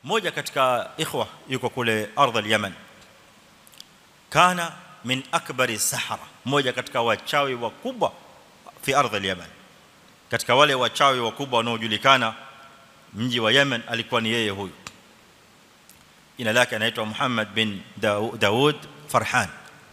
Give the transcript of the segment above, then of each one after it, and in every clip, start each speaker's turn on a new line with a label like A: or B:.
A: mmoja katika ikhwa yuko kule ardhi al-Yaman kana min akbari sahara mmoja katika wachawi wakubwa fi ardhi al-Yaman katika wale wachawi wakubwa wanaojulikana mji wa Yemen alikuwa ni yeye huyu jina lake anaitwa Muhammad bin Daud Farhan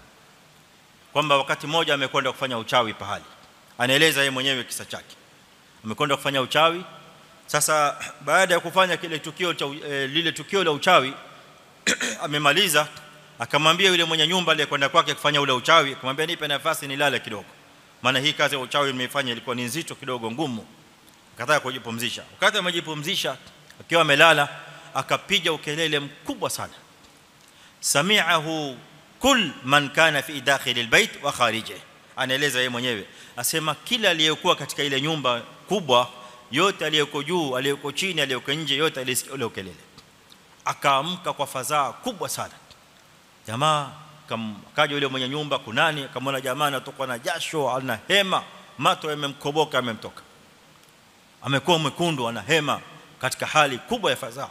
A: kwamba wakati mmoja amekwenda kufanya uchawi pahali anaeleza yeye mwenyewe kisa chake amekwenda kufanya uchawi sasa baada ya kufanya kile tukio cha e, lile tukio la uchawi amemaliza akamwambia yule mwenye nyumba aliyekwenda kwake kufanya ule uchawi akamwambia nipe nafasi nilale kidogo maana hii kazi ya uchawi nimeifanya ilikuwa ni nzito kidogo ngumu akataka kujipumzisha wakati amejipumzisha akiwa amelala akapiga ukelele mkubwa sana sami'ahu kul man kana fi dakhil albayt wa kharije anaeleza yeye mwenyewe asema kila aliyekuwa katika ile nyumba kubwa yote aliyeko juu aliyeko chini aliyeko nje yote alisikia ule ukelele akaamka kwa fadhaa kubwa sana jamaa kaja yule mwenye nyumba kunani akamwona jamaa anatoka na jasho ana hema mato yamemkoboka yamemtoka amekuwa mwekundu ana hema katika hali kubwa ya fadhaa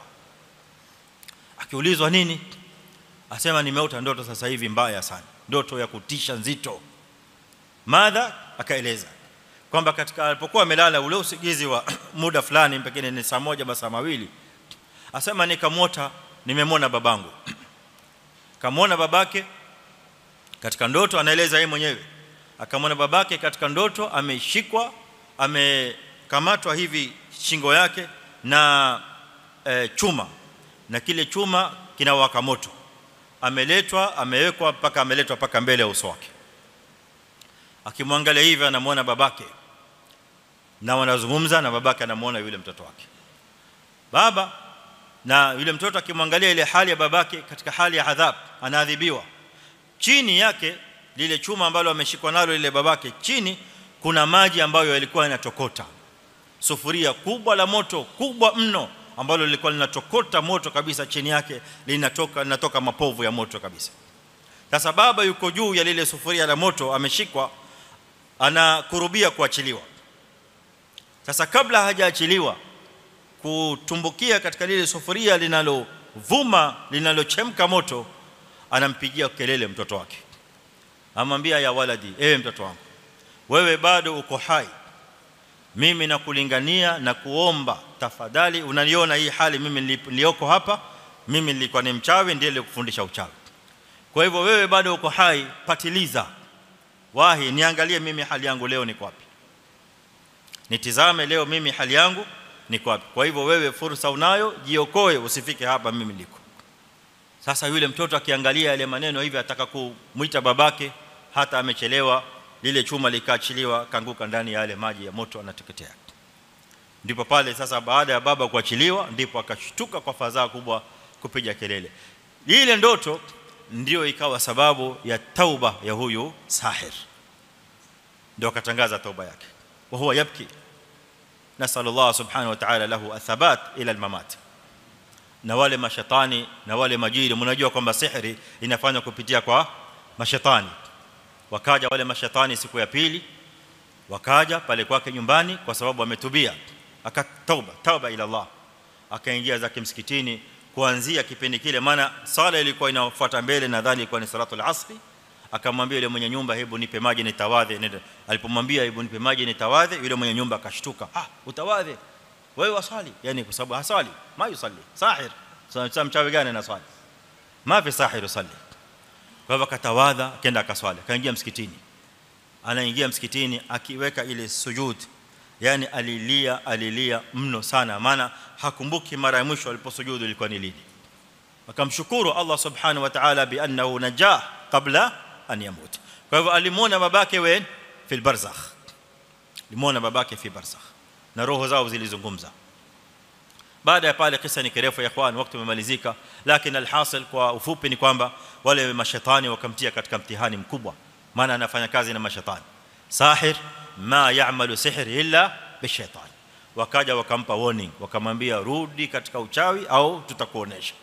A: akiulizwa nini asema nimeota ndoto sasa hivi mbaya sana ndoto ya kutisha nzito madha akaeleza kwamba katika alipokuwa amelala ule usingizi wa muda fulani pekee ni saa moja masaa mawili asema nikamwota nimemwona babangu kamwona babake katika ndoto anaeleza yeye mwenyewe akamwona babake katika ndoto ameshikwa amekamatwa hivi shingo yake na e, chuma na kile chuma kinawaka moto ameletwa amewekwa mpaka ameletwa mpaka mbele ya uso wake akimwangalia hivi anamwona babake na wanazungumza na babake anamwona yule mtoto wake baba na yule mtoto akimwangalia ile hali ya babake katika hali ya adhabu anaadhibiwa chini yake lile chuma ambalo ameshikwa nalo ile babake chini kuna maji ambayo yalikuwa yanatokota sufuria kubwa la moto kubwa mno ambalo lilikuwa linatokota moto kabisa chini yake linatoka linatoka mapovu ya moto kabisa sasa baba yuko juu ya lile sufuria la moto ameshikwa anakurubia kuachiliwa sasa kabla hajaachiliwa kutumbukia katika lile sufuria linalovuma linalochemka moto anampigia kelele mtoto wake amwambia ya waladi ewe mtoto wangu wewe bado uko hai mimi nakulingania na kuomba tafadhali unaniona hii hali mimi nilioko hapa mimi nilikuwa ni mchawi ndiye nilikufundisha uchawi kwa hivyo wewe bado uko hai patiliza wahi niangalie mimi hali yangu leo niko wapi nitizame leo mimi hali yangu niko wapi kwa hivyo wewe fursa unayo jiokoe usifike hapa mimi niliko sasa yule mtoto akiangalia yale maneno hivi ataka kumuita babake hata amechelewa lile chuma likaachiliwa kanguka ndani ya yale maji ya moto anateketea ndipo pale sasa baada ya baba kuachiliwa ndipo akashtuka kwa fadhaa kubwa kupiga kelele ile ndoto ndio ikawa sababu ya tauba ya huyu sahir ndio akatangaza tauba yake wa huwa yabki nasal Allah subhanahu wa ta'ala lahu athabat ila almamat na wale mashaitani na wale majini mnajua kwamba sihiri inafanywa kupitia kwa mashaitani wakaja wale mashaitani siku ya pili wakaja pale kwake nyumbani kwa sababu ametubia akatauba tauba ila Allah akaingia zake msikitini kuanzia kipindi kile maana sala ilikuwa inafuata mbele nadhani ilikuwa ni salatu al-asri akamwambia yule mwenye nyumba hebu nipe maji nitawadhe alipomwambia hebu nipe maji nitawadhe yule mwenye nyumba akashtuka ah utawadhe wewe wasali yani kwa sababu hasali ma yusalli sahir sasa mchawi gani anaswali ma fi sahir yusalli kwa hivyo akatawadha akaenda akaswali akaingia msikitini anaingia msikitini akiweka ile sujud yani alilia alilia mno sana maana hakumbuki mara ya mwisho aliposujudu ilikuwa ni lini akamshukuru Allah subhanahu wa ta'ala bi annahu najah qabla an yamut kwa hivyo alimuona babake wen fil barzakh limuona babake fi barzakh na roho zao zilizungumza baada ya pale kisa ni kirefu ya ikhwan wakati umemalizika lakini alhasil kwa ufupi ni kwamba wale mashaitani wakamtia katika mtihani mkubwa maana anafanya kazi na mashaitani sahir ma ya'malu sihr illa bishaitan wakaja wakampa warning wakamwambia rudi katika uchawi au tutakuonesha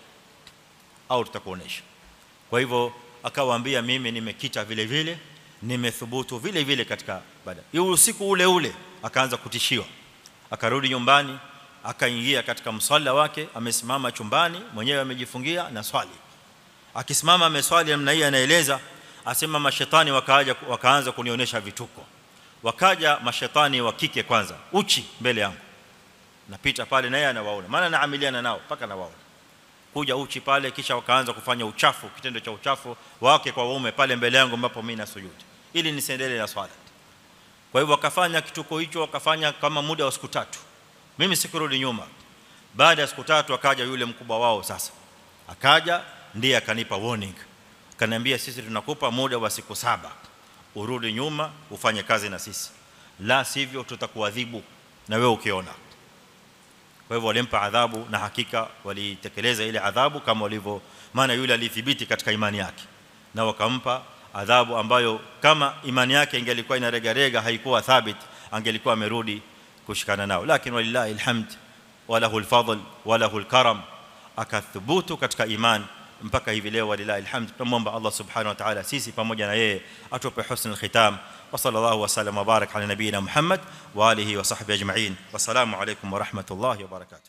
A: au tutakuonesha kwa hivyo akawaambia mimi nimekita vile vile nimethubutu vile vile katika baada hiyo usiku ule ule akaanza kutishiwa akarudi nyumbani akaingia katika msalla wake amesimama chumbani mwenyewe amejifungia na swali akisimama ameswali namna hii anaeleza asema mashetani wakaaja wakaanza kunionyesha vituko wakaja mashetani wa kike kwanza uchi mbele yangu napita pale naye anawaona maana naamiliana nao mpaka nawaona kuja uchi pale kisha wakaanza kufanya uchafu kitendo cha uchafu wake kwa waume pale mbele yangu ambapo mimi nasujudi ili nisiendelee na swala kwa hivyo wakafanya kituko hicho wakafanya kama muda wa siku tatu mimi sikurudi nyuma baada ya siku tatu akaja yule mkubwa wao sasa akaja ndiye akanipa warning akaniambia sisi tunakupa muda wa siku saba urudi nyuma ufanye kazi na sisi la sivyo tutakuadhibu na wewe ukiona kwa hivyo walimpa adhabu na hakika walitekeleza ile adhabu kama walivyo maana yule alithibiti katika imani yake na wakampa adhabu ambayo kama imani yake ingelikuwa inaregarega haikuwa thabit angelikuwa amerudi kushikana nao lakini walillahi alhamd walahu alfadl walahu alkaram akathubutu katika imani mpaka hivi leo walillahi alhamd tunamwomba Allah subhanahu wa ta'ala sisi pamoja na yeye atupe husnul khitam wa sallallahu wa sallam wa barak ala nabiyina Muhammad wa alihi wa sahbihi ajma'in wassalamu alaykum wa rahmatullahi wa barakatuh